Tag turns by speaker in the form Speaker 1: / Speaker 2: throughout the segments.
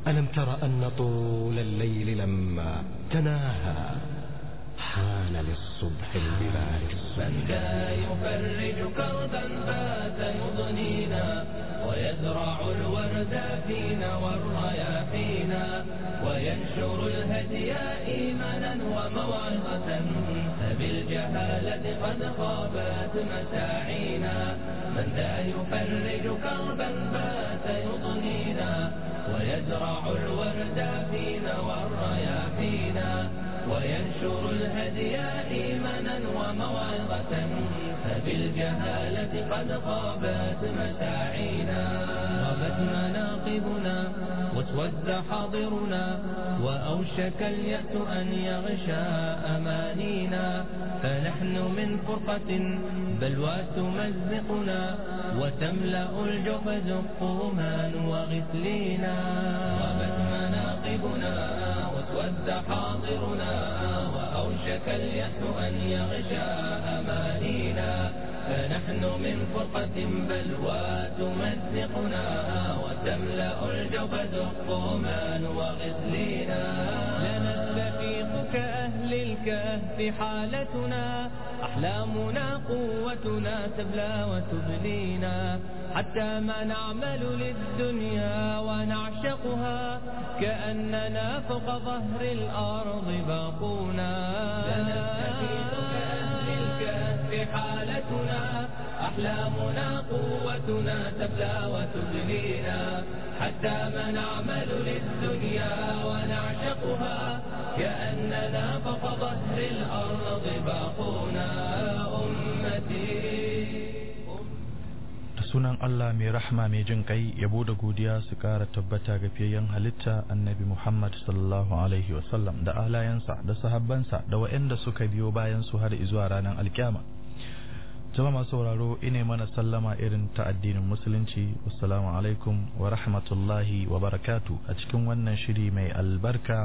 Speaker 1: ألم تر أن طول الليل لما تناهى حان للصبح البلاد
Speaker 2: من ذا يفرج كربا فات يضنينا ويزرع الورد فينا والرياحينا وينشر الهدي إيمانا وموعظة فبالجهالة قد خابت مساعينا من ذا يفرج كربا فات يضنينا ويزرع الورد فينا والرياحينا وينشر الهدي إيمانا وموعظة فبالجهالة قد خابت مساعينا غابت مناقبنا واسود حاضرنا وأوشك اليأس أن يغشى أمانينا فنحن من فرقة بلوى تمزقنا وتملأ الجوف زقوما وغسلينا غابت مناقبنا واسود حاضرنا وأوشك اليأس أن يغشى أمانينا فنحن من فرقة بلوى تمزقنا وتملأ الجوف زقوما وغسلينا لنستفيق كأهل الكهف حالتنا أحلامنا قوتنا تبلى وتبلينا حتى ما نعمل للدنيا ونعشقها كأننا فوق ظهر الأرض باقونا لنستفيق كأهل الكهف حالتنا أحلامنا قوتنا تبلى وتبلينا حتى ما نعمل للدنيا ونعشقها كأننا فوق ظهر الأرض باقونا أمتي
Speaker 3: da sunan Allah mai rahma mai jin kai yabo da godiya su kara tabbata ga fiyayyen halitta annabi Muhammad sallallahu alaihi wasallam da alayansa da sahabbansa da waɗanda suka biyo bayan su har zuwa ranar alkyama jama'a masu sauraro ine mana sallama irin ta addinin musulunci assalamu alaikum wa rahmatullahi wa barakatu a cikin wannan shiri mai albarka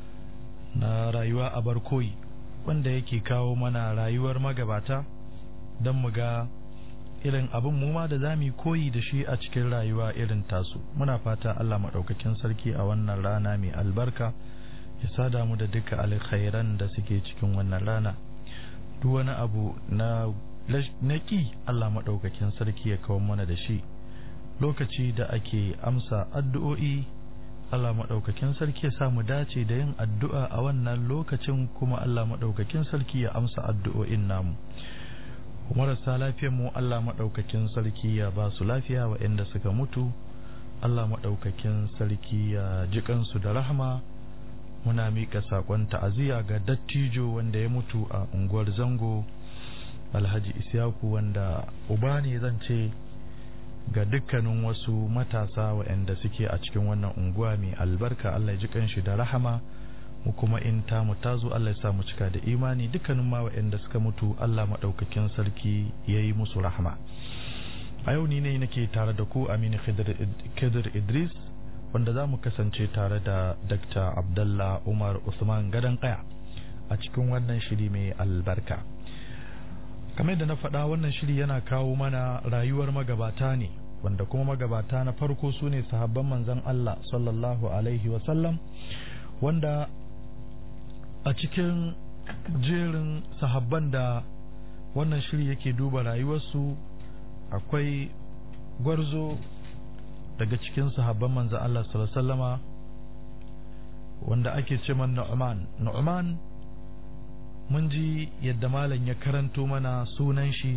Speaker 3: na rayuwa a barkoyi wanda yake kawo mana rayuwar magabata don mu ga irin abin mu ma da za mu koyi da shi a cikin rayuwa irin tasu muna fata Allah maɗaukakin sarki a wannan rana mai albarka ya sada mu da duka alkhairan da suke cikin wannan rana duk wani abu na na ƙi Allah maɗaukakin sarki ya kawo mana da shi lokaci da ake amsa addu'o'i Allah maɗaukakin sarki ya sa mu dace da yin addu'a a wannan lokacin kuma Allah maɗaukakin sarki ya amsa addu'o'in namu marasa mu Allah maɗaukakin sarki ya ba su lafiya waɗanda suka mutu Allah maɗaukakin sarki ya ji kansu da rahama muna miƙa saƙon ta'aziyya ga dattijo wanda ya mutu a unguwar zango alhaji isyaku wanda uba ne zan ce ga dukkanin wasu matasa waɗanda suke a cikin wannan unguwa mai albarka Allah ya ji kanshi da rahama mu kuma in ta mu tazo Allah ya sa mu cika da imani dukkanin ma waɗanda suka mutu Allah maɗaukakin sarki ya yi musu rahama a yau ni ne nake tare da ku Aminu Khidir Idris wanda za mu kasance tare da Dr. Abdullah Umar Usman Gadan Kaya a cikin wannan shiri mai albarka kamar da na faɗa wannan shiri yana kawo mana rayuwar magabata ne wanda kuma magabata na farko su ne sahabban manzon Allah sallallahu alaihi wasallam wanda a cikin jerin sahabban da wannan shiri yake duba rayuwarsu akwai gwarzo daga cikin sahabban manzan Allah sallama wanda ake ce man Nu'man Nu'man mun ji yadda malam ya karanto mana sunan shi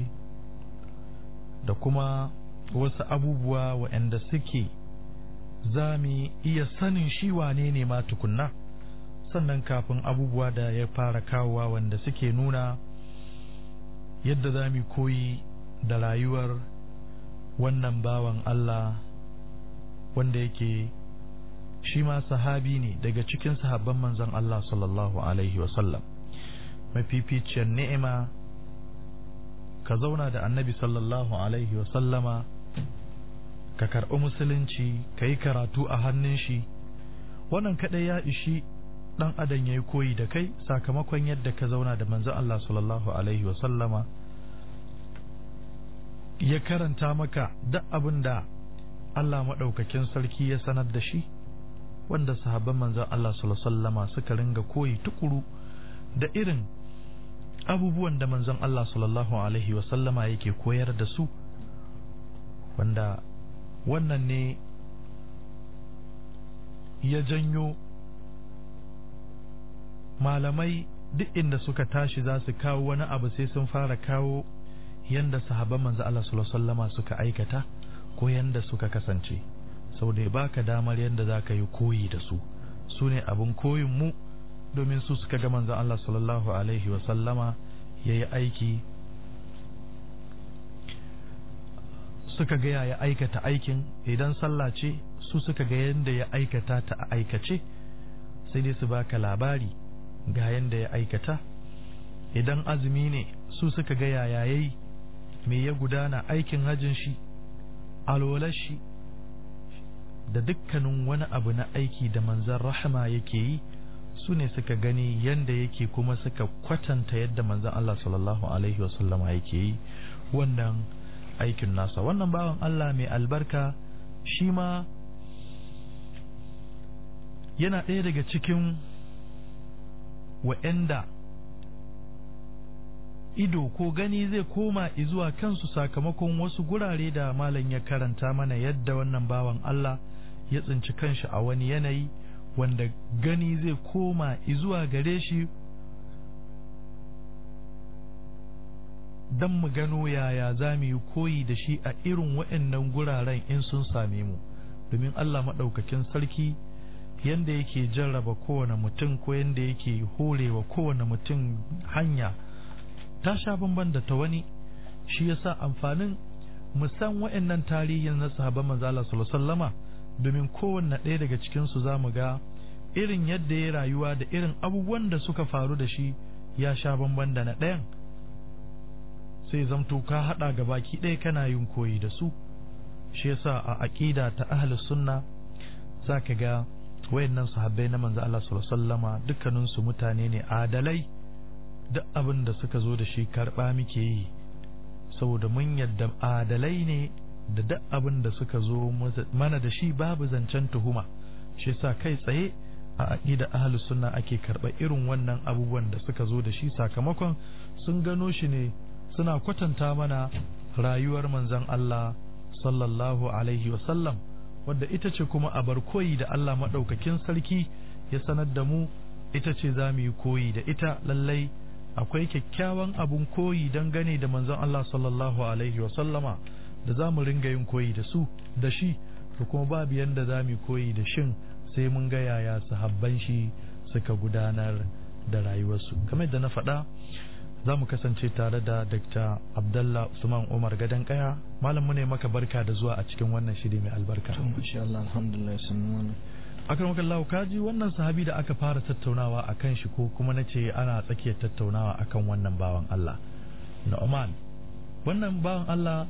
Speaker 3: da kuma wasu abubuwa waɗanda suke za mu iya sanin shi wane ne ma tukunna sannan kafin abubuwa da ya fara kawowa wanda suke nuna yadda za mu koyi da rayuwar wannan bawan Allah wanda yake shi ma sahabi ne daga cikin sahabban manzon Allah sallallahu alaihi wasallam mafificiyar ni'ima ka zauna da annabi sallallahu alaihi wasallama ka karɓi musulunci ka yi karatu a hannun shi wannan kaɗai ya ishi ɗan adam ya yi koyi da kai sakamakon yadda ka zauna da manzon Allah sallallahu alaihi wasallama ya karanta maka duk abin da Allah maɗaukakin sarki ya sanar da shi wanda sahabban manzon Allah sallallahu alaihi wasallama suka ringa koyi tukuru da irin abubuwan da manzon Allah sallallahu alaihi wasallama yake koyar da su wanda wannan ne ya janyo malamai duk inda suka tashi za su kawo wani abu sai sun fara kawo yanda sahabban manzo Allah sallallahu alaihi wasallama suka aikata ko yanda suka kasance saboda ya baka damar yanda za ka yi koyi da su su ne abin koyin mu domin su suka ga manzo Allah sallallahu alaihi wasallama ya yi aiki suka ga ya aikata aikin idan sallah ce su suka ga yanda ya aikata ta a aikace sai dai su baka labari ga yanda ya aikata idan azumi ne su suka ga yaya yayi me ya gudana aikin hajjin shi alwalar shi da dukkanin wani abu na aiki da manzan rahama yake yi su ne suka gani yanda yake kuma suka kwatanta yadda manzan Allah sallallahu alaihi wasallama yake yi wannan aikin nasa wannan bawan Allah mai albarka shi ma yana ɗaya daga cikin wa'anda ido ko gani zai koma zuwa kansu sakamakon wasu gurare da malam ya karanta mana yadda wannan bawan Allah ya tsinci kanshi a wani yanayi wanda gani zai koma zuwa gare shi don mu gano yaya za mu yi koyi da shi a irin waɗannan guraren in sun same mu domin Allah maɗaukakin sarki yanda yake jarraba kowane mutum ko yanda yake horewa kowane mutum hanya ta sha bamban da ta wani shi yasa amfanin musan wa'annan tarihin na sahabban manzo Allah sallallahu alaihi wasallama domin kowanne ɗaya daga cikin su zamu ga irin yadda ya rayuwa da irin abubuwan da suka faru da shi ya sha bamban da na ɗayan sai zamto ka hada ga baki ɗaya kana yin koyi da su shi yasa a aqida ta ahlus sunna zaka ga wayannan sahabbai na manzo Allah sallallahu alaihi wasallama dukkanin su mutane ne adalai duk abin da suka zo da shi karɓa muke yi saboda mun yadda adalai ne da duk abin da suka zo mana da shi babu zancen tuhuma shi sa kai tsaye a aƙida ahlus sunna ake karɓa irin wannan abubuwan da suka zo da shi sakamakon sun gano shi ne suna kwatanta mana rayuwar manzon Allah sallallahu alaihi wasallam wadda ita ce kuma a bar koyi da Allah maɗaukakin sarki ya sanar da mu ita ce za mu yi koyi da ita lallai akwai kyakkyawan abun koyi dangane da manzon Allah sallallahu alaihi wa sallama da za mu ringa yin koyi da su da shi da kuma babu yanda za mu koyi da shin sai mun ga yaya sahabban shi suka gudanar da rayuwarsu kamar da na faɗa za mu kasance tare da Dr. Abdullah Usman Umar Gadan Kaya malam mu ne maka barka da zuwa a cikin wannan shiri mai albarka
Speaker 4: insha Allah alhamdulillah sun
Speaker 3: akan wakan kaji wannan sahabi da aka fara tattaunawa a kan shi ko kuma na ce ana tsakiyar tattaunawa akan wannan bawan Allah na Oman wannan bawan Allah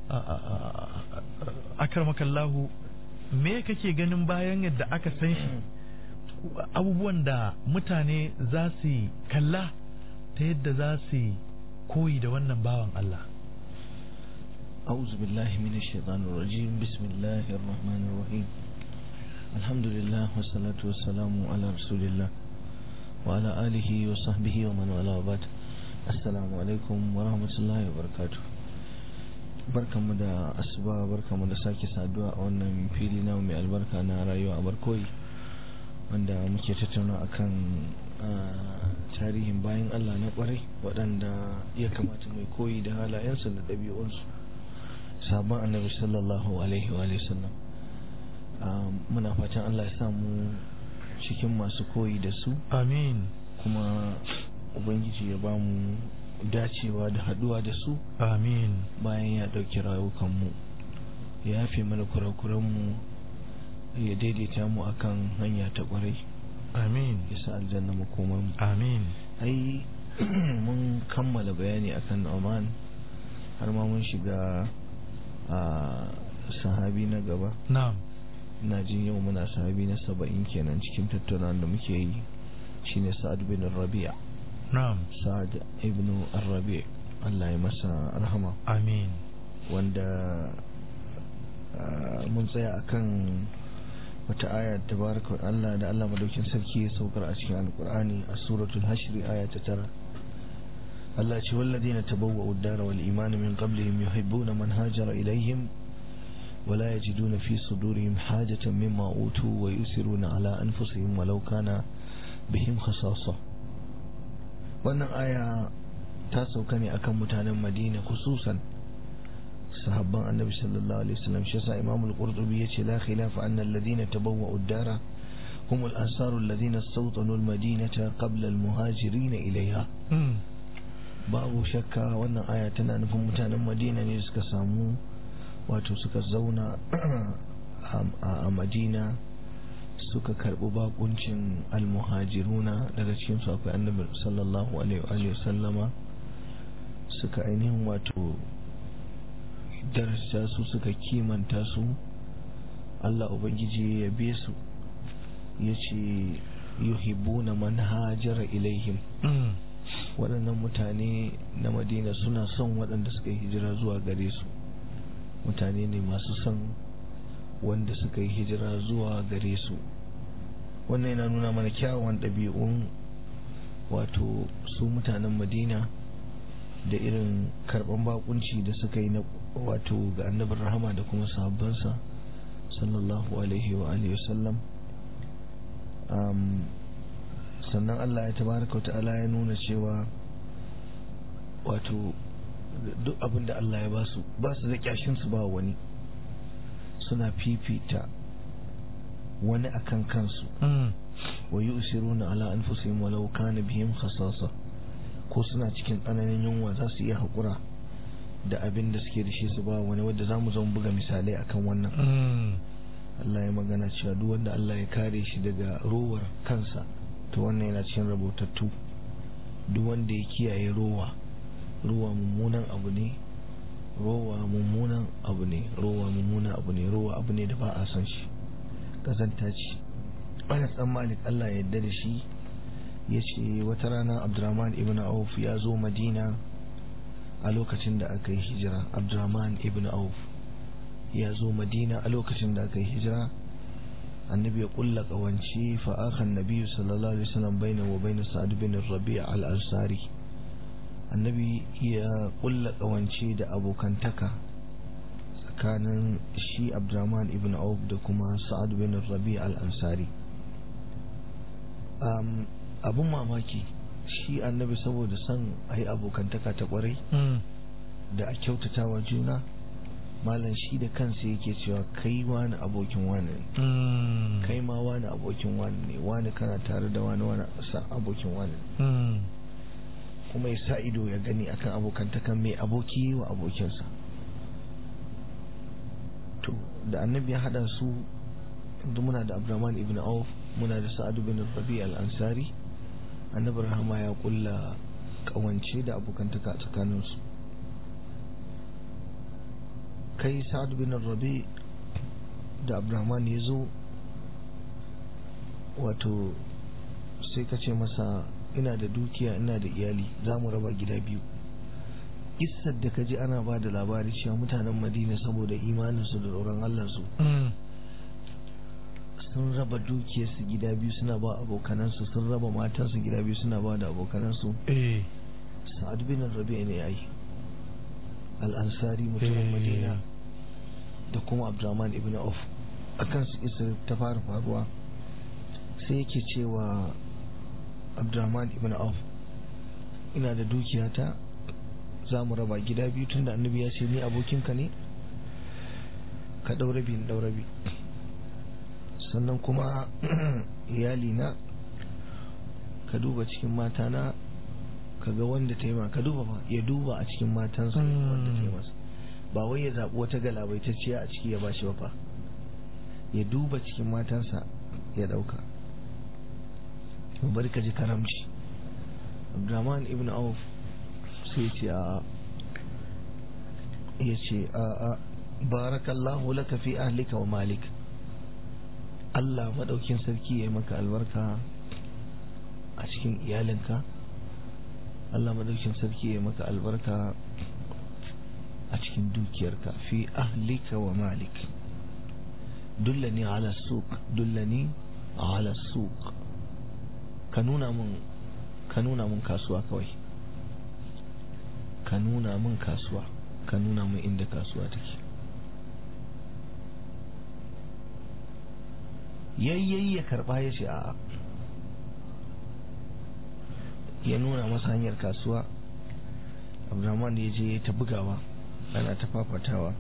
Speaker 3: akar makallahu me kake ganin bayan yadda aka san shi abubuwan da mutane za su kalla ta yadda za su koyi da wannan bawan Allah
Speaker 4: أعوذ بالله من الشيطان الرجيم بسم الله الرحمن الرحيم الحمد لله والصلاة والسلام على رسول الله وعلى آله وصحبه ومن والاه وبعد السلام عليكم ورحمة الله وبركاته barkanmu da asuba barkanmu da sake saduwa a wannan fili na mai albarka na rayuwa a barkoyi wanda muke tattauna akan tarihin bayan Allah na kwarai waɗanda ya kamata mai koyi da halayensu da ɗabi'unsu sabon annabi sallallahu alaihi wa sallam muna fatan Allah ya samu cikin masu koyi da su
Speaker 3: amin
Speaker 4: kuma ubangiji ya ba mu dacewa da haduwa da su
Speaker 3: amin
Speaker 4: bayan ya dauki rayukanmu ya yafe mana kurakuranmu ya daidaita mu akan hanya ta kwarai
Speaker 3: amin
Speaker 4: ya sa aljanna makomar mu
Speaker 3: amin
Speaker 4: ai mun kammala bayani akan Oman har ma mun shiga a sahabi na gaba
Speaker 3: na'am
Speaker 4: ina jin yau muna sahabi na saba'in kenan cikin tattaunawa da muke yi shine sa'ad bin rabi'a
Speaker 3: na'am
Speaker 4: sa'ad ibn rabi' Allah ya masa rahama
Speaker 3: amin
Speaker 4: wanda mun tsaya akan wata aya tabaraka Allah da Allah madaukin sarki ya saukar a cikin alkur'ani a suratul hashri aya ta tara Allah ce walladina tabawwa'u ad-dara wal imana min qablihim yuhibbuna man hajara ilayhim ولا يجدون في صدورهم حاجة مما أوتوا ويؤثرون على أنفسهم ولو كان بهم خصاصة wannan aya ta sauka ne akan mutanen madina khususan sahabban annabi sallallahu alaihi wasallam shi yasa imam al-qurtubi yace la khilafa anna alladhina tabawwa'u ad-dara hum al-ansar alladhina istawtanu al-madinata qabla al-muhajirin ilayha babu shakka wannan aya tana nufin mutanen madina ne suka samu wato suka zauna a madina suka karbi bakuncin almuhajiruna daga cikinsu akwai annabi sallallahu alaihi sallama suka ainihin wato darasta su suka kimanta su Allah ubangiji ya yabe su ya ce yuhibbuna man hajara ilaihim waɗannan mutane na madina suna son waɗanda suka yi hijira zuwa gare su mutane ne masu son wanda suka yi hijira zuwa gare su wannan yana nuna mana kyawun ɗabi'un wato su mutanen madina da irin karɓan bakunci da suka yi na wato ga annabin rahama da kuma sahabbansa sallallahu alaihi wa alihi wasallam sannan allah ya tabaraka wa ta'ala ya nuna cewa wato duk abin da Allah ya ba su ba su da kyashin su ba wani suna fifita wani akan kansu wa yusiruna ala anfusihim walau kana bihim khasasa ko suna cikin tsananin yunwa za su iya haƙura da abin da suke da shi su ba wani wadda za mu zama buga misalai akan wannan Allah ya magana cewa duk wanda Allah ya kare shi daga rowar kansa to wannan yana cikin rabotattu duk wanda ya kiyaye rowa ruwa mummunan abu ne rowa mummunan abu ne rowa mummunan abu ne rowa abu ne da ba a san shi kazanta ce anas dan malik Allah ya yarda da shi ya ce wata rana abdurrahman ibn auf ya zo madina a lokacin da aka yi hijira abdurrahman ibn auf ya zo madina a lokacin da aka yi hijira annabi ya kulla kawance fa akhan nabiyyu sallallahu alaihi wasallam baina wa baina sa'd bin rabi' al-ansari annabi ya kulla kawance da abokantaka tsakanin shi abdurrahman ibn auf da kuma sa'ad bin rabi al-ansari abun mamaki shi annabi saboda son a yi abokantaka ta kwarai da a kyautata wa juna malam shi da kansa yake cewa kai wani abokin wani ne kai ma wani abokin wani ne wani kana tare da wani wani abokin wani ne kuma ya sa ido ya gani akan abokantakan mai aboki wa abokinsa to da annabi ya hada su da muna da abdurrahman ibn auf muna da sa'adu bin rabi al-ansari annabi rahama ya kulla kawance da abokantaka tsakaninsu kai sa'adu bin rabi da abdurrahman ya zo wato sai ka ce masa ina da dukiya ina da iyali za mu raba gida biyu isar da ka ji ana ba da labari cewa mutanen madina saboda imaninsu da tsoron allansu sun raba dukiyarsu gida biyu suna ba abokanansu sun raba matansu gida biyu suna ba da abokanansu sa'ad bin rabi ne yayi al'ansari mutumin madina da kuma abdurrahman ibn auf akan su isar ta fara faruwa sai yake cewa abdurrahman ibn auf ina da dukiyata za mu raba gida biyu tun da annabi ya ce ni abokinka ne ka ɗaurabi in ɗaurabi sannan kuma iyalina ka duba cikin matana ka ga wanda ta yi ma ka duba ba ya duba a cikin matansa wanda ta yi masa ba wai ya zaɓi wata galabaitacciya a ciki ya ba shi ba fa ya duba cikin matansa ya ɗauka bari ka ji karamci abdurrahman ibn auf sai ce a ya ce a a barakallahu laka fi ahlika wa malik Allah maɗaukin sarki ya yi maka albarka a cikin iyalinka Allah maɗaukin sarki ya yi maka albarka a cikin dukiyarka fi ahlika wa malik dullani ala suq dullani ala suq ka nuna mun ka nuna mun kasuwa kawai ka nuna mun kasuwa ka nuna mun inda kasuwa take yayyayi ya karba ya ce a'a ya nuna masa hanyar kasuwa abdurrahman ya je ta bugawa ana ta fafatawa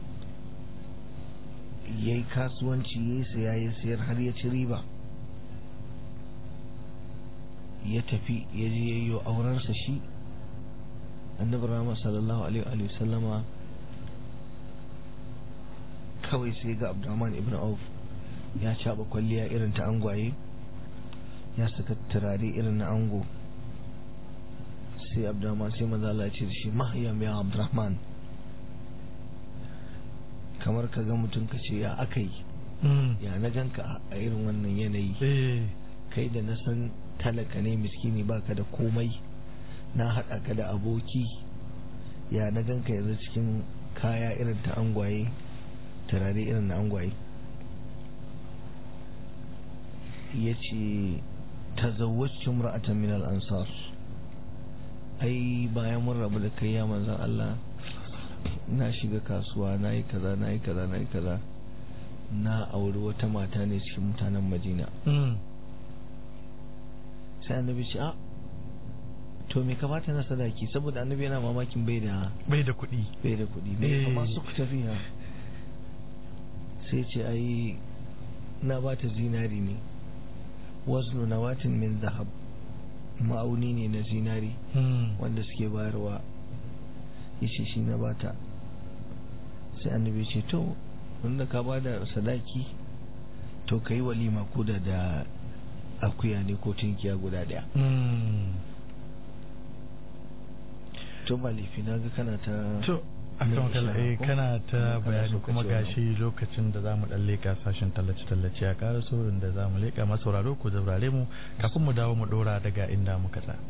Speaker 4: ya yi kasuwanci ya yi saya ya sayar har ya ci riba ya tafi ya je ya yi aurensa shi annabi rama sallallahu alaihi wa sallama kawai sai ga abdurrahman ibn auf ya caba kwalliya irin ta angwaye ya saka turare irin na ango sai abdurrahman sai maza Allah ce da shi mahyam ya abdurrahman kamar ka ga mutum ka ce ya aka yi ya na ganka a irin wannan yanayi kai da na san talaka ne miskini baka da komai na haɗa ka da aboki ya na ganka yanzu cikin kaya irin ta angwaye turare irin na angwaye ya ce tazawwacin ra'atan min al-ansar ai bayan mun rabu da kai ya manzan Allah na shiga kasuwa na yi kaza na yi kaza na yi kaza na auri wata mata ne cikin mutanen Madina sai annabi ce a to me kamata na sadaki saboda annabi yana mamakin bai da
Speaker 3: bai da kuɗi
Speaker 4: bai da kuɗi bai amma su ku tafiya sai ce ai na ba ta zinari ne waznu nawatin min zahab ma'auni ne na zinari wanda suke bayarwa yace shi na bata sai annabi ce to wanda ka ba da sadaki to ka yi walima ko da da akuya ne ko tunkiya guda daya to ba laifi na ga kana ta
Speaker 3: to akan kalla eh kana ta bayani kuma gashi lokacin da zamu dan leka sashin tallace tallace ya ƙara sorin da zamu leka masauraro ku zaurare mu kafin mu dawo mu dora daga inda muka tsaya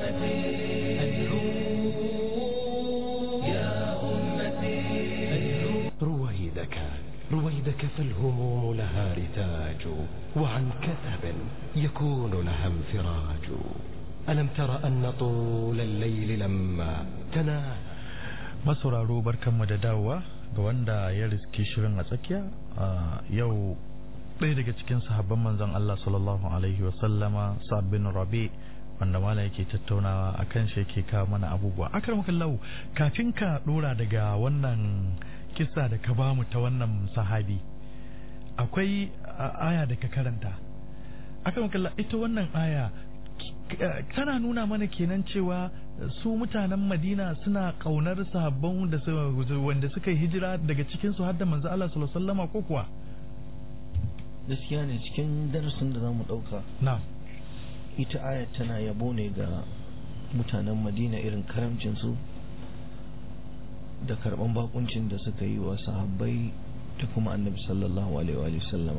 Speaker 1: رويدك رويدك فالهموم لها رتاج وعن كثب يكون لها انفراج ألم تر أن طول الليل لما تنام
Speaker 3: masauraro barkanmu da dawowa ga wanda ya riski shirin a tsakiya yau ɗaya daga cikin sahabban manzon Allah sallallahu alaihi wasallama sabbin rabi wanda mala yake tattaunawa a kan shi yake kawo mana abubuwa akar lau kafin ka ɗora daga wannan kisa da ka bamu ta wannan sahabi akwai aya da ka karanta akar ita wannan aya tana nuna mana kenan cewa su mutanen madina suna kaunar sahabban wanda suka yi hijira daga cikinsu har da manzo Allah sallallahu alaihi wasallama ko kuwa
Speaker 4: gaskiya ne cikin darasin da zamu dauka
Speaker 3: na'am
Speaker 4: ita ayat tana yabo ne ga mutanen madina irin karamcin su da karban bakuncin da suka yi wa sahabbai da kuma annabi sallallahu alaihi wa sallama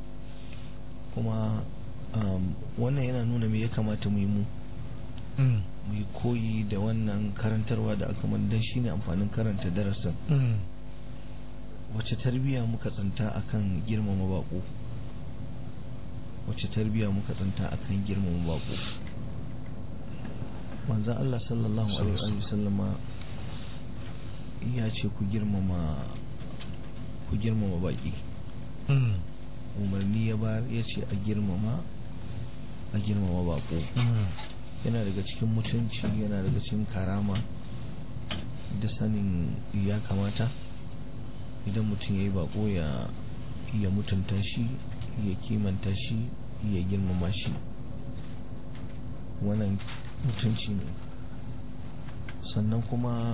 Speaker 4: kuma wannan yana nuna me ya kamata mu yi mu mu yi koyi da wannan karantarwa da aka mandan shi ne amfanin karanta darasin wace tarbiyya muka tsanta akan girmama bako wace tarbiyya muka tsanta akan girmama bako manzan Allah sallallahu alaihi wa sallama ya ce ku girmama ku girmama baki umarni ya bayar ya ce a girmama a girmama bako yana daga cikin mutunci yana daga cikin karama da sanin ya kamata idan mutum ya yi bako ya ya mutunta shi ya kimanta shi ya girmama shi wannan mutunci ne sannan kuma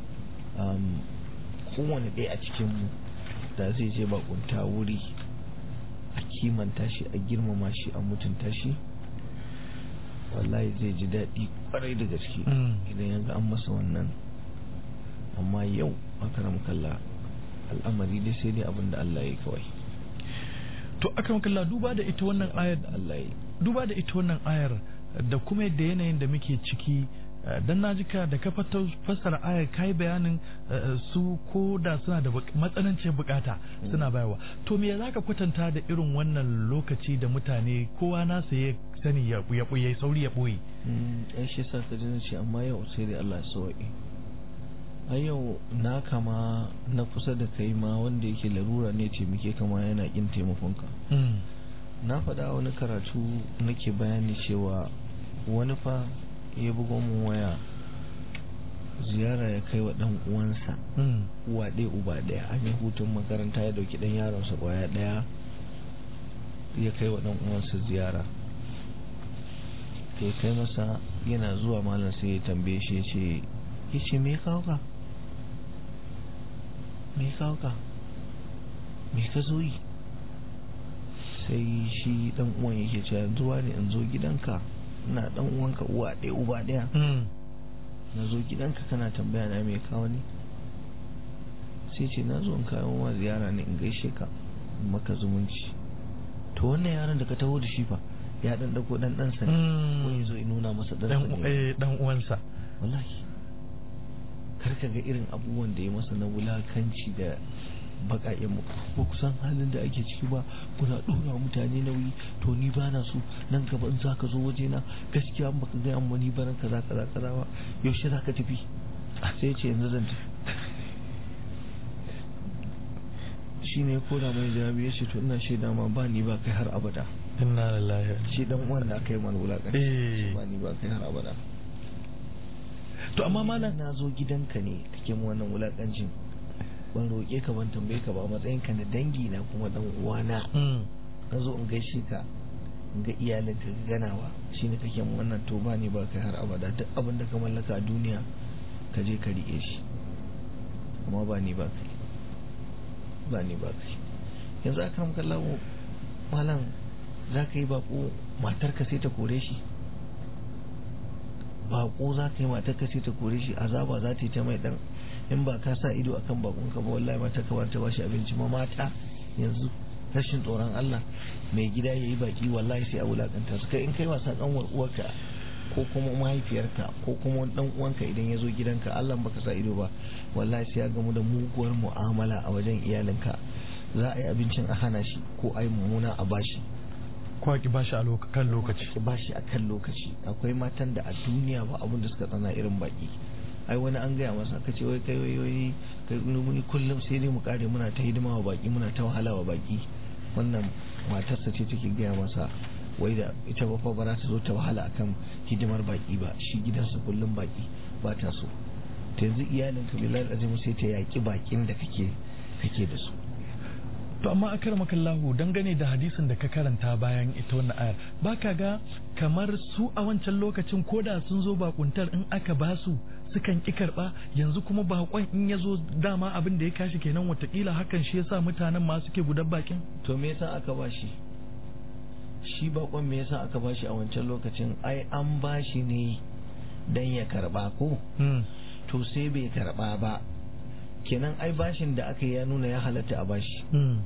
Speaker 4: kowane ɗaya a cikinmu da zai je bakunta wuri a kimanta shi a girmama shi a mutunta shi wallahi zai ji daɗi ƙwarai da gaske idan ya ga an masa wannan amma yau makaram kalla al'amari dai sai dai abin da Allah ya yi kawai
Speaker 3: to aka kalla duba da ita wannan ayar
Speaker 4: da Allah ya yi
Speaker 3: duba da ita wannan ayar da kuma yadda yanayin da muke ciki dan na ka da ka fassara ayar kai bayanin su ko da suna da matsanancin bukata suna bayarwa to me za ka kwatanta da irin wannan lokaci da mutane kowa na ya sani ya ya sauri ya boye
Speaker 4: ai shi sa ka ce amma yau sai dai Allah ya sauke a yau na kama na kusa da kai ma wanda yake larura ne ce muke kama yana kin taimakonka na faɗa wani karatu nake bayani cewa wani fa ya bugo mu waya ziyara ya kai wa ɗan uwansa uwa ɗaya uba ɗaya an yi hutun makaranta ya ɗauki ɗan yaronsa ƙwaya ɗaya ya kai wa ɗan uwansa ziyara ya kai masa yana zuwa malam sai ya tambaye shi ya ce ya ce me kawo ka me kawo ka me ka zo yi sai shi dan uwan yake cewa zuwa ne in zo gidanka ina dan uwanka uwa ɗaya uba ɗaya na zo gidanka kana tambaya na me kawo ne sai ce na zo in kawo ma ziyara ne in gaishe ka maka zumunci to wannan yaron da ka taho da shi fa ya dan dauko dan dan sa ko ya zo ya nuna masa dan
Speaker 3: dan uwansa
Speaker 4: wallahi karka ga irin abubuwan da ya masa na wulakanci da baƙaƙen mu ba ku san halin da ake ciki ba kuna ɗora mutane nauyi to ni ba na so nan gaba in zaka zo waje na gaskiya in baka gaya amma ni ba nan kaza kaza kaza ba yaushe zaka tafi sai ce yanzu zan tafi shi ne ko da mai jawabi ya ce to ina shaida ma ba ni ba kai har abada
Speaker 3: inna lillahi
Speaker 4: shi dan uwan da aka yi mana wulakanci ba ni ba kai har abada
Speaker 3: to amma malam
Speaker 4: na zo gidanka ne kake mu wannan wulakancin ban roƙe ka ban tambaye ka ba matsayin ka na dangi na kuma dan uwana na zo in gaishe ka in ga iyalin ka ganawa shine kake mu wannan to ba ni ba kai har abada duk abin da ka mallaka a duniya ka je ka riƙe shi amma ba ni ba kai ba ni ba kai yanzu aka ramka lawo malam za ka yi bako matarka sai ta kore shi bako za ka yi matarka sai ta kore shi azaba za ta yi ta mai dan in ba ka sa ido akan bakon ka ba wallahi mata ka ta bashi abinci ma mata yanzu rashin tsoron Allah mai gida ya yi baki wallahi sai a wulakanta su kai in kai wasa kanwar uwarka ko kuma mahaifiyarka ko kuma dan uwanka idan ya zo gidanka Allah baka sa ido ba wallahi sai ya gamu da muguwar mu'amala a wajen iyalinka za a yi abincin a hana shi ko a yi mummuna a bashi
Speaker 3: ko ki bashi a kan lokaci
Speaker 4: ki bashi a kan lokaci akwai matan da a duniya ba abin da suka tsana irin baki ai wani an gaya masa ka ce wai kai wai wai kai muni kullum sai dai mu kare muna ta hidima wa baki muna ta wahala wa baki wannan matarsa ce take gaya masa wai da ita ba fa ba za ta zo ta wahala akan hidimar baki ba shi gidansa kullum baki ba ta so ta yanzu iyalin ka bilal azim sai ta yaki bakin da kake kake da su
Speaker 3: to amma akar makallahu dangane da hadisin da ka karanta bayan ita wannan ayar baka ga kamar su a wancan lokacin koda sun zo bakuntar in aka ba su sukan ki karba yanzu kuma bakon in ya zo dama abin da ya kashi kenan watakila hakan shi yasa mutanen ma suke gudan bakin
Speaker 4: to me yasa aka ba shi shi bakon me yasa aka ba shi a wancan lokacin ai an ba shi ne dan ya karba ko to sai bai karba ba kenan ai bashin da aka yi ya nuna ya halatta a bashi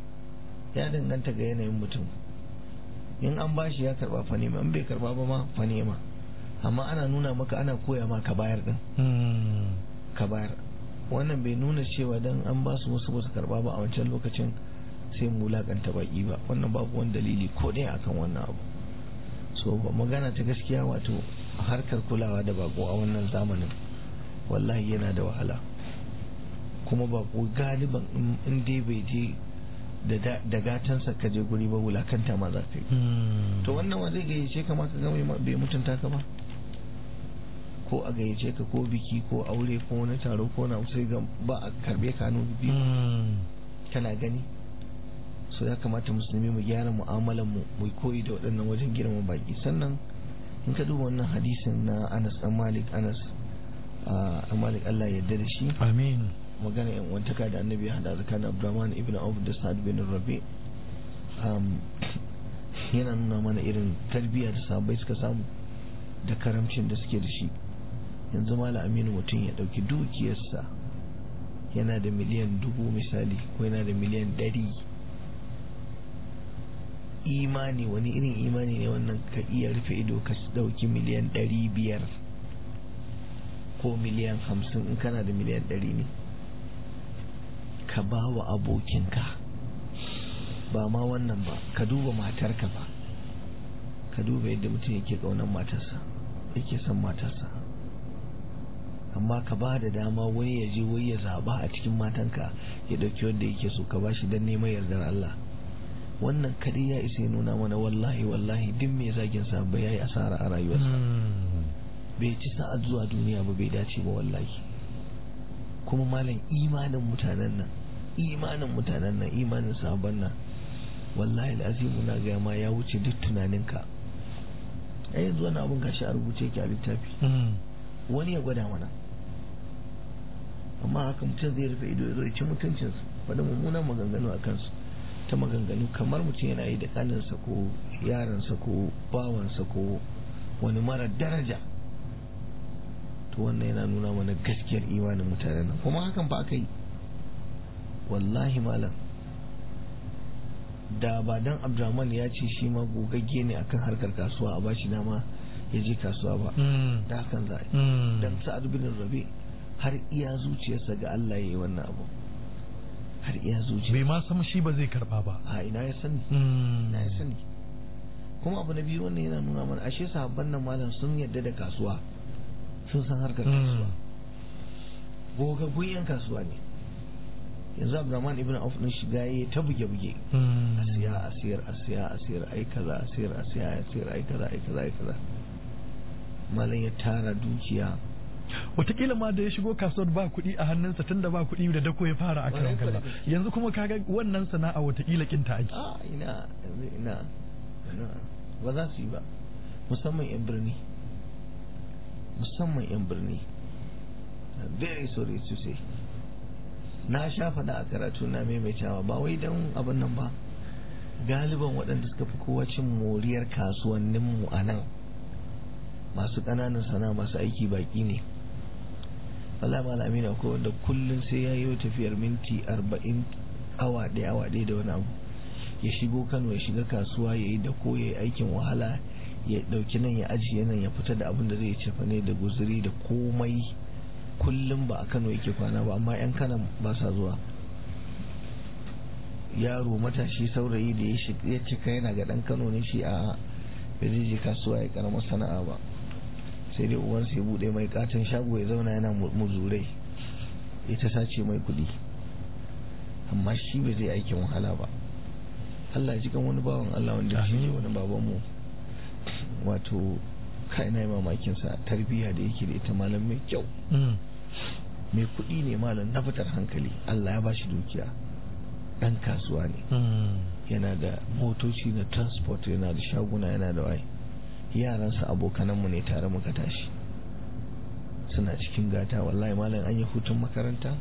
Speaker 4: ya danganta ga yanayin mutum in an bashi ya karba fa nema in bai karba ba ma fa nema amma ana nuna maka ana koya ma ka bayar din ka bayar wannan bai nuna cewa dan an ba su wasu basu karba ba a wancan lokacin sai mu wulakanta baki ba wannan babu wani dalili ko ɗaya akan wannan abu so magana ta gaskiya wato harkar kulawa da bako a wannan zamanin wallahi yana da wahala kuma bako galiban in dai bai je da gatansa ka je guri ba wulakanta ma za ka yi to wannan wa zai gayyace ka ma ka ga bai mutunta ka ba ko a gayyace ka ko biki ko aure ko wani taro ko na sai ga ba a karbe ka hannu biyu kana gani so ya kamata musulmi mu gyara mu'amalan mu mu koyi da waɗannan wajen girma baki sannan in ka duba wannan hadisin na Anas dan Malik Anas a Malik Allah ya yarda da shi
Speaker 3: amin
Speaker 4: magana yan wantaka da annabi ya hada tsakanin Abdurrahman ibn Auf da Sa'ad bin Rabi yana nuna mana irin tarbiyya da sahabbai suka samu da karamcin da suke da shi yanzu mala aminu mutum ya dauki dukiyarsa yana da miliyan dubu misali ko yana da miliyan ɗari imani wani irin imani ne wannan ka iya rufe ido ka dauki miliyan ɗari biyar ko miliyan hamsin in kana da miliyan ɗari ne ka ba wa abokinka ba ma wannan ba ka duba matarka ba ka duba yadda mutum yake ƙaunar matarsa yake son matarsa amma ka ba da dama wani ya je wai ya zaba a cikin matanka ya ɗauki wanda yake so ka ba shi don neman yardar Allah wannan kadai ya isa ya nuna mana wallahi wallahi duk mai zagin sa ba yayi asara a rayuwarsa bai ci sa'ad zuwa duniya ba bai dace ba wallahi kuma malam imanin mutanen nan imanin mutanen nan imanin sabon nan wallahi al'azimu na gaya ma ya wuce duk tunaninka a yanzu wani abin gashi a rubuce yake a littafi wani ya gwada mana amma haka mutum zai rufe ido ya zo ya ci mutuncinsu faɗi mummunan maganganu a kansu ta maganganu kamar mutum yana yi da kaninsa ko yaransa ko bawansa ko wani mara daraja to wannan yana nuna mana gaskiyar imanin mutanen nan kuma hakan ba aka yi wallahi malam da ba dan abdurrahman ya ce shi ma gogagge ne akan harkar kasuwa a bashi dama ya je kasuwa ba da hakan za a yi dan sa'ad bin rabi har iya zuciyarsa ga Allah ya yi wannan abu har iya zuciya
Speaker 3: bai ma san shi ba zai karba ba
Speaker 4: a ina ya sani ina ya sani kuma abu na biyu wannan yana nuna mana ashe sahabban nan malam sun yadda da kasuwa sun san harkar kasuwa gogaggun yan kasuwa ne yanzu abdurrahman ibn auf din shiga yayi ta buge buge a siya a siyar a siya a siyar ai kaza a siyar a siya a siyar ai kaza ai kaza ai kaza malam ya tara dukiya
Speaker 3: Wataƙila ma da ya shigo kasuwar ba kuɗi a hannunsa tun da ba kuɗi da dako ya fara a karan kalla yanzu kuma kaga wannan sana'a wataƙila kinta ake
Speaker 4: a ina ina ina ba za su yi ba musamman yan birni musamman yan birni very sorry to say na sha faɗa a karatu na maimaitawa ba wai don abin nan ba galiban waɗanda suka fi kowa cin moriyar kasuwanninmu a nan masu ƙananan sana masu aiki baƙi ne wala malami na ko wanda kullum sai ya yi tafiyar minti arba'in awa ɗaya awa ɗaya da wani abu ya shigo kano ya shiga kasuwa ya yi da ko ya yi aikin wahala ya ɗauki nan ya ajiye nan ya fita da abin da zai cefa ne da guzuri da komai kullum ba a kano yake kwana ba amma 'yan kanan ba sa zuwa yaro matashi saurayi da ya cika yana ga ɗan kano ne shi a bai je kasuwa ya karamar sana'a ba sai dai uwansa ya bude mai katon shago ya zauna yana muzurai ita sace mai kudi amma shi bai zai aikin wahala ba Allah ya kan wani bawan Allah wanda shi ne wani babanmu wato kai na yi mamakin sa tarbiyya da yake da ita malam mai kyau mai kudi ne malam na fitar hankali Allah ya bashi dukiya dan kasuwa ne yana da motoci na transport yana da shaguna yana da waye yaransa abokananmu ne tare muka tashi suna cikin gata wallahi malam an yi hutun makaranta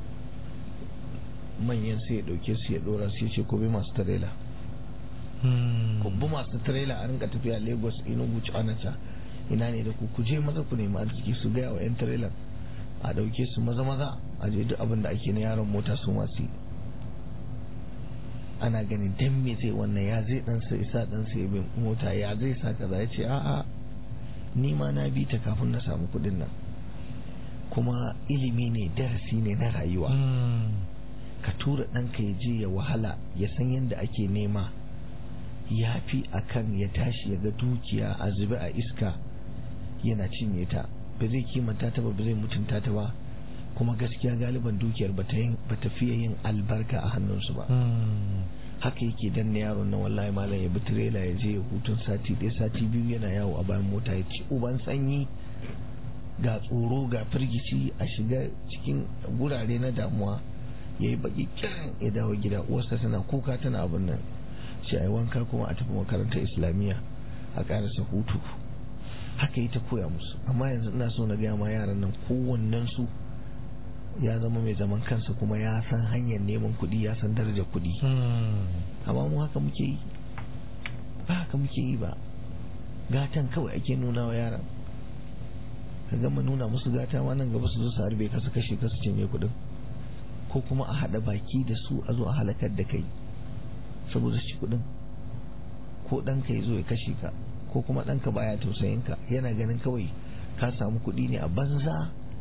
Speaker 4: manyan sai ya dauke su ya dora su ya ce ko bai masu tarela kubbu masu tarela a rinka tafiya lagos enugu onitsha ina ne da ku ku je maza ku nemi arziki su gaya wa yan tarelan a dauke su maza maza a je duk abin da ake na yaron mota su masu ana ganin dan me zai wannan ya zai dan sa isa dan sa bin mota ya zai sa kaza ya ce a'a ni ma na bi ta kafin na samu kudin nan kuma ilimi ne darasi ne na rayuwa ka tura ɗanka ya je ya wahala ya san yadda ake nema ya fi akan ya tashi ya ga dukiya a zube a iska yana cinye ta ba zai kimanta ta ba ba zai mutunta ta ba kuma gaskiya galiban dukiyar ba ta fiye yin albarka a hannunsu ba haka yake danna yaron na wallahi malam ya bi tirela ya je ya hutun sati ɗaya sati biyu yana yawo a bayan mota ya ci uban sanyi ga tsoro ga firgici a shiga cikin gurare na damuwa ya yi baki kiran ya dawo gida uwarsa tana kuka tana abin nan shi a yi wanka kuma a tafi makarantar islamiyya a karasa hutu haka yi ta koya musu amma yanzu ina so na gaya ma yaran nan kowannen su ya zama mai zaman kansa kuma ya san hanyar neman kuɗi ya san darajar kuɗi amma mu haka muke yi ba haka muke yi ba gatan kawai ake nuna wa yaran ka gama nuna musu gata ma nan gaba su zo su harbe ka su kashe ka su cinye kuɗin ko kuma a haɗa baki da su a zo a halakar da kai saboda shi kuɗin ko ɗanka ya zo ya kashe ka ko kuma ɗanka baya tausayin ka yana ganin kawai ka samu kuɗi ne a banza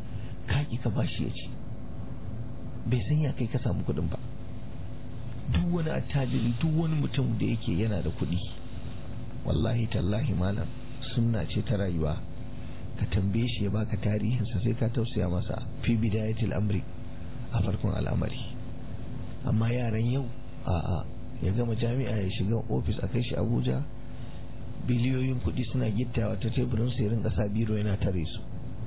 Speaker 4: kaki ka bashi ya ci bai san ya kai ka samu kuɗin ba duk wani attajiri duk wani mutum da yake yana da kuɗi wallahi tallahi malam sunna ce ta rayuwa ka tambaye shi ya baka tarihinsa sai ka tausaya masa fi bidayatil amri a farkon al'amari amma yaran yau a'a ya gama jami'a ya shiga ofis a kai shi abuja biliyoyin kuɗi suna gittawa ta teburin su irin ƙasa biro yana tare su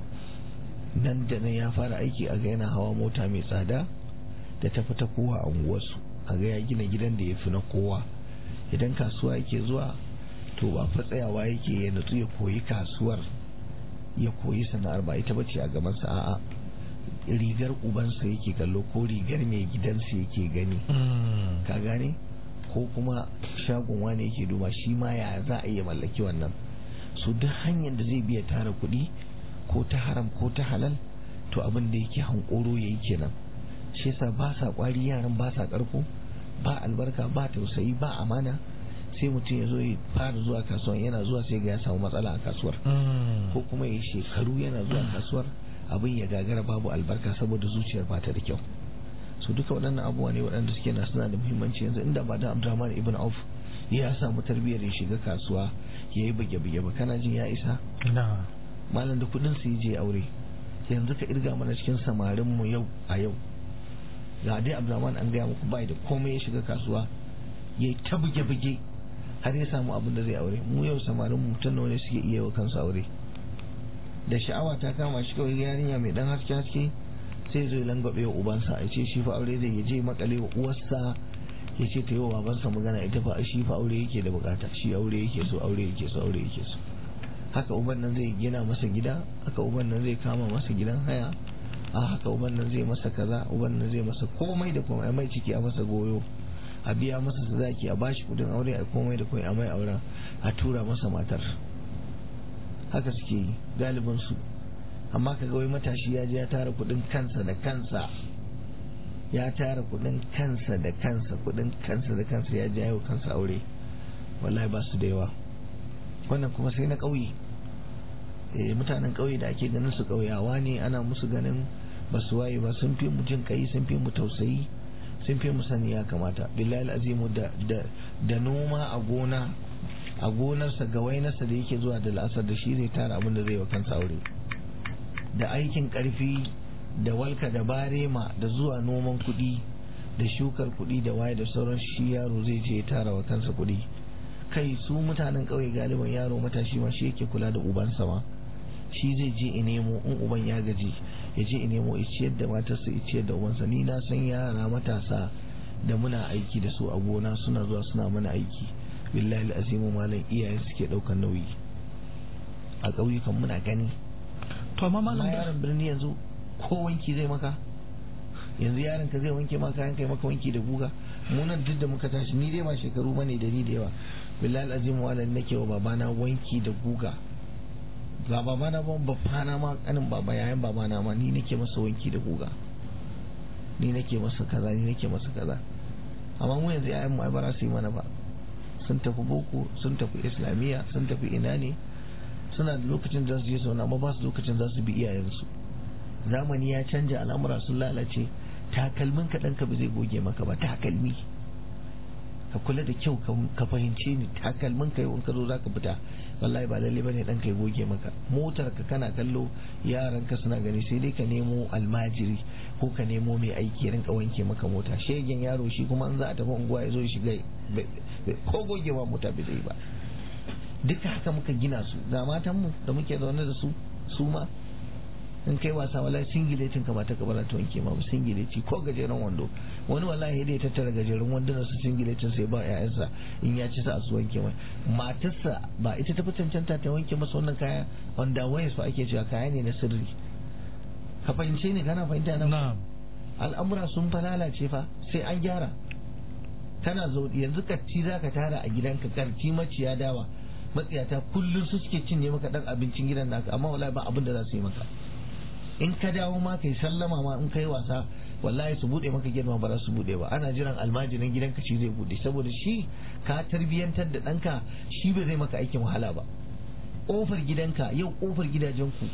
Speaker 4: nan da nan ya fara aiki a ga yana hawa mota mai tsada da ta fita kowa a unguwarsu a ga ya gina gidan da ya fi na kowa idan kasuwa yake zuwa to ba fa tsayawa yake ya nutsu ya koyi kasuwar ya koyi sana'ar ba ita bace a gabansa a'a rigar ubansa yake kallo ko rigar mai gidansa yake gani ka gane ko kuma shagon wani yake duba shi ma ya za a iya mallaki wannan su duk hanyar da zai biya tara kuɗi ko ta haram ko ta halal to abin da yake hankoro yayi kenan shi yasa ba sa kwari yaran ba sa karko ba albarka ba tausayi ba amana sai mutum ya zo ya fara zuwa kasuwan yana zuwa sai ga ya samu matsala a kasuwar ko kuma ya shekaru yana zuwa kasuwar abin ya gagara babu albarka saboda zuciyar ba ta da kyau su duka waɗannan abubuwa ne waɗanda suke na suna da muhimmanci yanzu inda ba da Abdurrahman ibn Auf ya samu tarbiyyar ya shiga kasuwa ya yi bage-bage ba kana jin ya isa malam da kuɗin su je aure yanzu ka irga mana cikin samarin mu yau a yau ga dai Abdurrahman an gaya muku bai da komai ya shiga kasuwa ya yi ta buge-buge har ya samu abin da zai aure mu yau samarin mutum ne suke iya wa kansu aure da sha'awa ta kama shi kawai yarinya mai dan haske haske sai zai langwabe wa ubansa ya ce shi fa aure zai je makale wa uwarsa ya ce ta yi wa babansa magana ita fa shi fa aure yake da bukata shi aure yake so aure yake so aure yake so haka uban nan zai gina masa gida haka uban nan zai kama masa gidan haya a haka uban nan zai masa kaza uban nan zai masa komai da komai mai ciki a masa goyo a biya masa sadaki a bashi kudin aure a komai da komai a mai auren a tura masa matar haka suke yi galibin su amma ka ga wai matashi ya je ya tara kudin kansa da kansa ya tara kudin kansa da kansa kudin kansa da kansa ya jayo kansa aure wallahi ba su da yawa wannan kuma sai na ƙauye eh mutanen ƙauye da ake ganin su ƙauyawa ne ana musu ganin ba su waye ba sun fi mu jin kai sun fi mu tausayi sun fi mu sani ya kamata billahi azimu da da da noma a gona a gonarsa ga wainarsa da yake zuwa da la'asar da shi zai tara abin da zai wa kansa aure da aikin karfi da walka da barema da zuwa noman kuɗi da shukar kuɗi da waye da sauran shi yaro zai je tara wa kansa kuɗi kai su mutanen ƙauye galiban yaro matashi ma shi yake kula da ubansa ma shi zai je in nemo in uban ya gaji ya je in nemo ya ciyar da matarsa ya ciyar da ubansa ni na san yara matasa da muna aiki da su a gona suna zuwa suna mana aiki billahi azimu malam iyayen suke ɗaukar nauyi a ƙauyukan muna gani
Speaker 3: to amma malam
Speaker 4: yaron birni yanzu ko wanki zai maka yanzu yaron ka zai wanke maka kayan kai maka wanki da guga mu nan duk da muka tashi ni dai ba shekaru bane da ni da yawa billahi azim wala nake wa babana wanki da guga ga babana ba babana ma kanin baba yayan babana ma ni nake masa wanki da guga ni nake masa kaza ni nake masa kaza amma mu yanzu yayan mu ai bara su yi mana ba sun tafi boko sun tafi islamiyya sun tafi ina ne suna da lokacin da su je sauna amma ba su lokacin za su bi iyayensu zamani ya canja al'amura sun lalace takalmin ka ɗanka ba zai goge maka ba takalmi ka kula da kyau ka fahimce ni takalmin ka yau in ka zo za ka fita wallahi ba lalle bane ɗanka ya goge maka motar ka kana kallo yaran ka suna gani sai dai ka nemo almajiri ko ka nemo mai aiki rinka wanke maka mota shegen yaro shi kuma in za a tafi unguwa ya zo ya shiga ko gogewa mota bai zai ba duka haka muka gina su ga matanmu da muke zaune da su su ma in kai wasa wallahi singiletin ka ba ta kabara ta wanke ma ba singileti ko gajeren wando wani wallahi dai tattara gajeren wanduna su singiletin sai ba ƴaƴansa in ya ci sa su wanke mai matarsa ba ita ta fi cancanta ta wanke masa wannan kaya wanda waye su ake cewa kaya ne na sirri ka fahimce ni kana fahimta na al'amura sun fa lalace fa sai an gyara kana zo yanzu karti za ka tara a gidanka karti maciya dawa matsiyata kullum su suke cinye maka dan abincin gidan naka amma wallahi ba abin da za su yi maka in ka dawo ma kai sallama ma in kai wasa wallahi su bude maka girma ba za su bude ba ana jiran almajirin gidanka shi zai bude saboda shi ka tarbiyantar da ɗanka shi ba zai maka aikin wahala ba ƙofar gidanka yau ƙofar gidajenku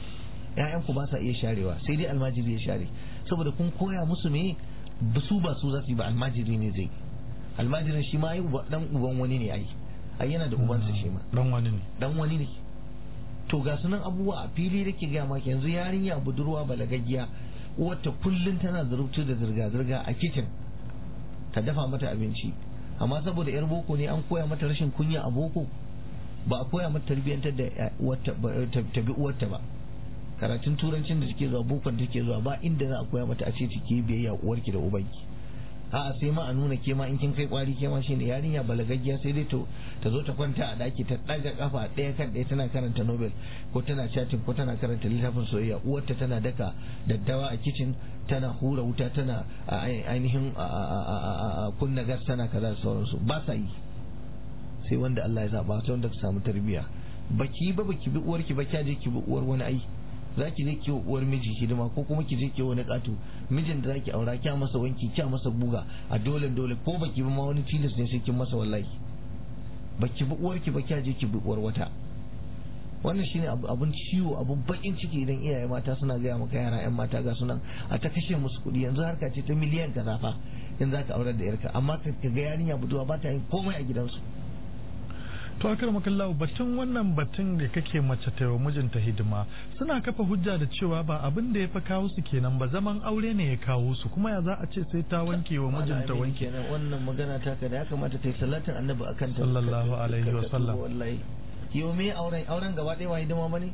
Speaker 4: ƴaƴan ku ba sa iya sharewa sai dai almajiri ya share saboda kun koya musu me ba su ba su za su yi ba almajiri ne zai almajirin shi ma ai dan uban wani ne ai ai yana da ubansa shi ma
Speaker 3: dan wani ne
Speaker 4: dan wani ne to ga sunan abubuwa a fili da ke gaya maka yanzu yarinya budurwa balagaggiya wata kullum tana zurubtu da zirga-zirga a kicin ta dafa mata abinci amma saboda yar boko ne an koya mata rashin kunya a boko ba a koya mata tarbiyyantar da ta bi uwarta ba karatun turancin da take zuwa bokon take zuwa ba inda za a koya mata a ce ki biyayya uwarki da ubanki a'a sai ma a nuna ke ma in kin kai kwari ke ma shine yarinya balagaggiya sai dai to ta zo ta kwanta a daki ta daga kafa ɗaya kan ɗaya tana karanta nobel ko tana chatting ko tana karanta littafin soyayya uwarta tana daka daddawa a kitchen tana hura wuta tana ainihin kunna gas tana kaza da sauransu ba sa yi sai wanda Allah ya zaba sai wanda ka samu tarbiyya baki ba baki bi uwarki ba kya je ki bi uwar wani ai za ki je ki uwar miji hidima ko kuma ki je ki wani katu mijin da zaki aura kya masa wanki kya masa buga a dole dole ko baki bi ma wani tilas ne sai kin masa wallahi baki bi uwarki ba kya je ki bi uwar wata wannan shine abun ciwo abun bakin ciki idan iyaye mata suna gaya maka yara yan mata ga sunan a ta kashe musu kuɗi yanzu harka ce ta miliyan kaza fa in za ka aurar da yarka amma ka ga yarinya buduwa ba ta yin komai a gidansu
Speaker 3: to akar makallahu batun wannan batun da kake mace ta wa mijinta hidima suna kafa hujja da cewa ba abin da ya fa kawo su kenan ba zaman aure ne ya kawo su kuma ya za a ce sai ta wanke wa mijinta wanke
Speaker 4: kenan wannan magana ta ka da ya kamata ta yi salatin annabi akan ta
Speaker 3: sallallahu alaihi wa sallam
Speaker 4: wallahi yau me auren auren gaba ɗaya ba hidima bane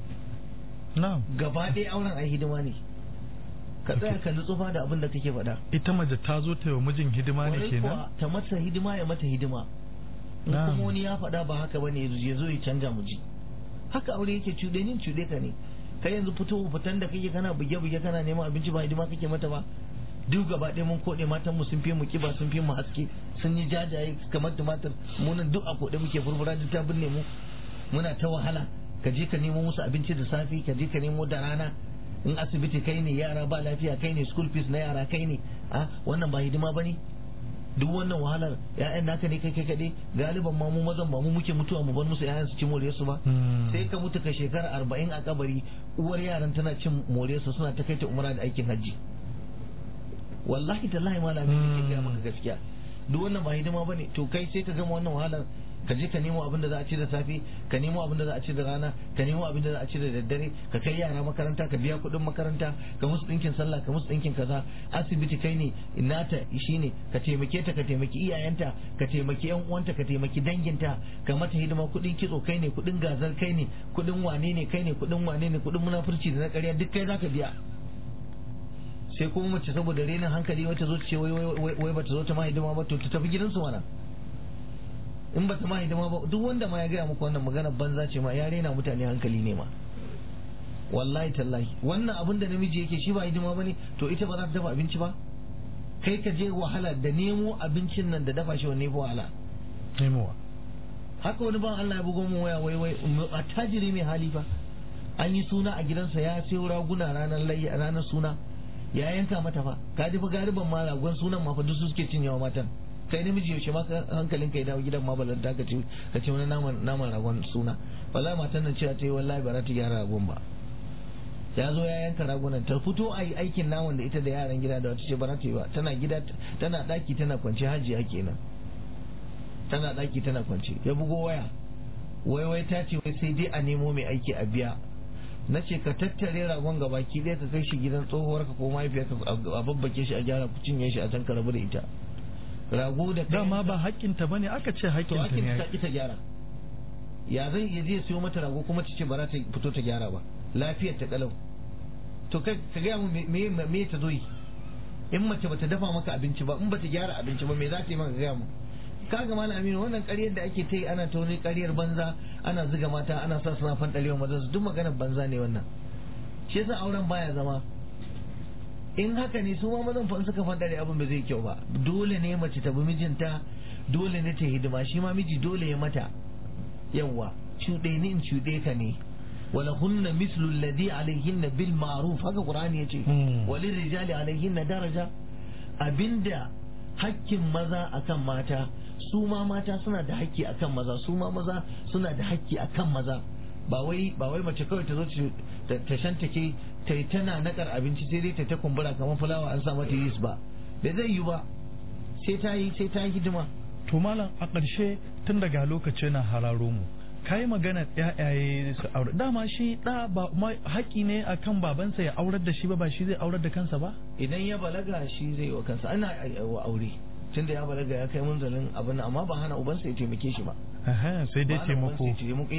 Speaker 3: na'am
Speaker 4: gaba ɗaya auren ai hidima ne ka tsaya ka nutsufa da abin da kake faɗa
Speaker 3: ita mace ta zo ta yi wa mijin hidima ne
Speaker 4: Kwarai
Speaker 3: kenan
Speaker 4: kuwa, ta mata hidima ya mata hidima in
Speaker 3: Na'am.
Speaker 4: kuma wani ya faɗa ba haka bane ya zo ya canja mu ji haka aure yake cuɗe nin cuɗe ka ne kai yanzu fito fitan da kake kana buge buge kana neman abinci ba hidima kake mata ba duk gaba ɗaya mun koɗe matan mu sun fi mu kiba sun fi mu haske sun yi jajaye kamar tumatir mu nan duk a koɗe muke furfura duk ta binne mu muna ta wahala ka je ka nemo musu abinci da safe ka je ka nemo da rana in asibiti kai ne yara ba lafiya kai ne school fees na yara kai ne a wannan ba hidima bane duk wannan wahalar ya'yan naka ne kai kai kaɗai galiban ma mu mazan ba mu muke mutuwa mu bar musu ya'yan su ci more su ba
Speaker 3: Hmm.
Speaker 4: sai ka mutu ka shekara arba'in a kabari uwar yaran tana cin more su suna ta kai ta umra da aikin hajji wallahi tallahi malami ne ke gaya maka gaskiya duk wannan ba hidima bane to kai sai ka gama wannan wahalar ka je ka nemo abin da za a ci da safe ka nemo abin da za a ci da rana ka nemo abin da za a ci da daddare ka kai yara makaranta ka biya kuɗin makaranta ka musu ɗinkin sallah ka musu ɗinkin kaza asibiti kai ne nata shine ka taimake ta ka taimaki iyayenta ka taimaki yan uwanta ka taimaki danginta ka mata hidima kuɗin kitso kai ne kuɗin gazar kai ne kuɗin wane ne kai ne kuɗin wane ne kuɗin munafurci da na ƙarya duk kai zaka biya sai kuma mace saboda renin hankali wata zo ta ce wai wai wai bata zo ta ma hidima ba to ta tafi gidansu mana in bata ma hidima ba duk wanda ma ya gaya muku wannan magana banza ce ma ya rena mutane hankali ne ma wallahi tallahi wannan abin da namiji yake shi ba hidima bane to ita ba za ta dafa abinci ba kai ka je wahala da nemo abincin nan da dafa shi wanne fa wahala
Speaker 3: nemowa
Speaker 4: haka wani ban Allah ya bugo mu waya wai wai attajiri mai hali fa an yi suna a gidansa ya sayo raguna ranar layya ranar suna ya yanka mata fa ka ji fa gariban ma ragon sunan ma fa duk su suke cinyewa matan kai namiji yaushe ma ka- hankalin ka ya dawo gidan ma balanta ka ce ka ce wani naman naman ragon suna wallahi matan nan cewa ta yi wallahi ba za ta gyara ragon ba ya zo ya yanka ragunan ta fito a yi aikin naman da ita da yaran gida da wata ce ba za ta yi ba tana gida tana daki tana kwance hajiya kenan tana daki tana kwance ya bugo waya wai wai ta ce wai sai dai a nemo mai aiki a biya na ce ka tattare ragon gabaki ɗaya ka kai shi gidan tsohuwarka ko mahaifiyarka a babbake shi a gyara ku cinye shi a can ka rabu da ita rago da kai
Speaker 3: dama ba haƙƙinta bane aka ce
Speaker 4: to
Speaker 3: haƙƙinta
Speaker 4: ake ta
Speaker 3: ne
Speaker 4: ki ta gyara ya zai iya je siyo mata rago kuma ta ce ba za ta fito ta gyara ba lafiyar ta kalau to kai ka gaya mu me me me ta zo yi in mace bata dafa maka abinci ba in bata gyara abinci ba me za ta yi maka gaya mu kaga malam aminu wannan ƙaryar da ake ta yi ana ta wani ƙaryar banza ana zuga mata ana sa suna fanɗalewa maza su duk maganar banza ne wannan shi yasa auren baya zama in haka ne su ma mazan fa in suka fanɗare abin ba zai kyau ba dole ne mace ta bi mijinta dole ne ta hidima shi ma miji dole ya mata yawwa cuɗe ni in cuɗe ka ne wala hunna mislu alladhi alayhinna bil ma'ruf haka qur'ani yace
Speaker 3: Hmm.
Speaker 4: walil rijali alayhinna daraja abinda hakkin maza akan mata su ma mata suna da hakki akan maza su ma maza suna da hakki akan maza ba wai ba wai mace kawai ta zo ta shantake ta yi tana nakar abinci sai dai ta ta kumbura kamar fulawa an sa mata yis ba da zai yi ba sai ta yi sai ta yi hidima
Speaker 3: to malam a ƙarshe tun daga lokaci na hararo mu kayi magana yayaye su aure dama shi da ba haƙi ne akan babansa ya aurar da shi ba ba shi zai aurar da kansa ba
Speaker 4: idan ya balaga shi zai wa kansa ana wa aure tunda ya balaga ya kai munzalin abin amma ba hana ubansa ya taimake shi ba
Speaker 3: sai dai taimako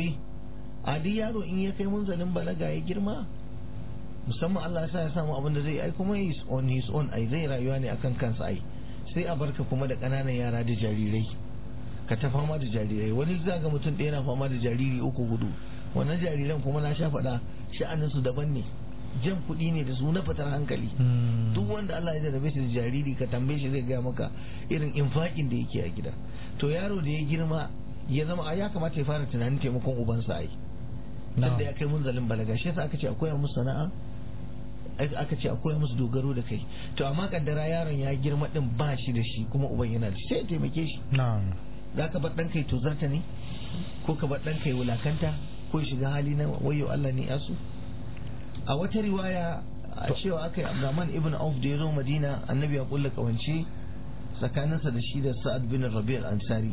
Speaker 4: a duk yaro in ya kai munzalin balaga ya girma musamman Allah ya sa ya samu abin da zai ai kuma is on his own ai zai rayuwa ne akan kansa ai sai a barka kuma da ƙananan yara da jarirai ka ta fama da jarirai wani za ga mutum ɗaya na fama da jariri uku hudu wannan jariran kuma na sha faɗa sha'anin su daban ne jan kuɗi ne da su na fitar hankali duk wanda Allah ya jarabe shi da jariri ka tambaye shi zai gaya maka irin infakin da yake a gida to yaro da ya girma ya zama a ya kamata ya fara tunanin taimakon ubansa ai sanda ya kai munzalin balaga shi yasa aka ce akwai musu sana'a aka ce akwai musu dogaro da kai to amma kaddara yaron ya girma din ba shi da shi kuma uban yana da shi sai ya taimake shi za ka bar ɗanka ya tozarta ne ko ka bar ɗanka ya wulakanta ko ya shiga hali na wayo Allah ne yasu a wata riwaya a cewa aka yi Abdurrahman ibn Auf da ya zo Madina annabi ya kulla kawance tsakaninsa da shi da Sa'ad bin Rabi' al-Ansari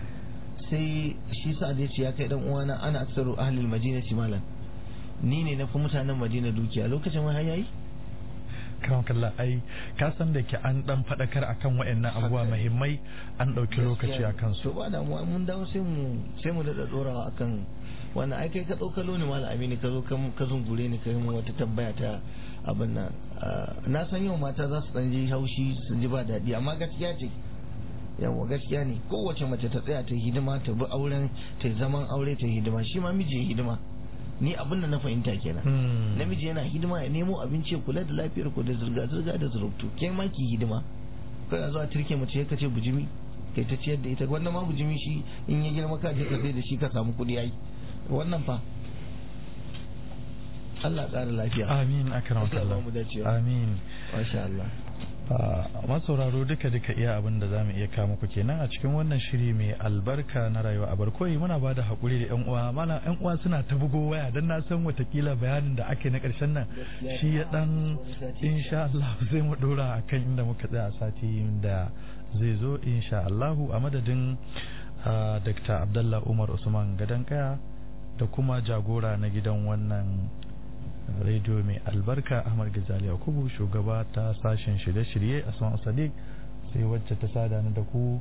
Speaker 4: sai shi Sa'ad ya ce ya kai dan uwana ana aksaru ahli al-Madinati malan ni ne na fi mutanen Madina dukiya lokacin wai yayi
Speaker 3: kan kalla ai ka san da ke an dan fadakar akan wayannan abubuwa muhimmai an dauki lokaci akan su
Speaker 4: to ba da mu mun dawo sai mu sai mu da dorawa akan wannan ai kai ka tsokalo ne malam amini ka zo ka zungure ni kai mu wata tambaya ta abin nan na san yau mata za su dan ji haushi sun ji ba daɗi amma gaskiya ce yawa gaskiya ne kowace mace ta tsaya ta hidima ta bi auren ta zaman aure ta hidima shi ma miji hidima ni abin da na fahimta kenan namiji yana hidima ya nemo abinci ya kula da lafiyar ku da zirga zirga da zurubtu ke ma ki hidima kai a zuwa turke mace ka ce bujimi kai ta ciyar da ita wannan ma bujimi shi in ya girma ka je ka sai da shi ka samu kuɗi ai wannan fa Allah ƙara lafiya
Speaker 3: amin akram kallah amin
Speaker 4: masha Allah
Speaker 3: masauraro duka duka iya abin da zamu iya kawo muku kenan a cikin wannan shiri mai albarka na rayuwa a barkoyi muna bada hakuri da yan uwa mana yan uwa suna ta bugo waya dan na san watakila bayanin da ake na karshen nan shi ya dan insha Allah zai mu dora akan inda muka tsaya a sati da zai zo insha Allah a madadin Dr. Abdullah Umar Usman Gadankaya da kuma jagora na gidan wannan rediyo mai albarka ahmad gazali yakubu shugaba ta sashen shirye-shirye a son sadiq sai wacce ta sada ni da ku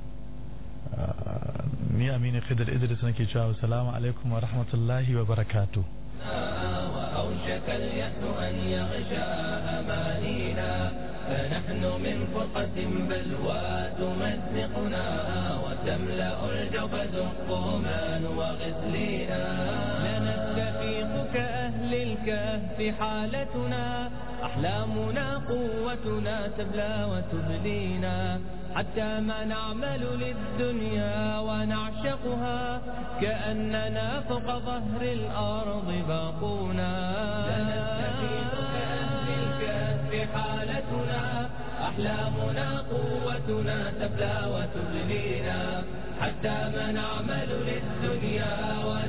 Speaker 3: ni aminu khidar idris nake cewa salamu alaikum wa rahmatullahi wa barakatu
Speaker 2: وأوشك اليأس أن يغشى أمانينا فنحن من فرقة بلوى تمزقنا وتملأ الجبد الطومان وغسلينا لنستفيق كأهل الكهف حالتنا أحلامنا قوتنا تبلى وتبلينا حتى ما نعمل للدنيا ونعشقها كأننا فوق ظهر الأرض باقونا لنستفيق كأهل الكهف حالتنا أحلامنا قوتنا تبلى وتبلينا حتى ما نعمل للدنيا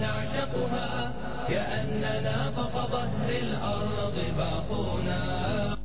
Speaker 2: ونعشقها كأننا فوق ظهر الأرض باقونا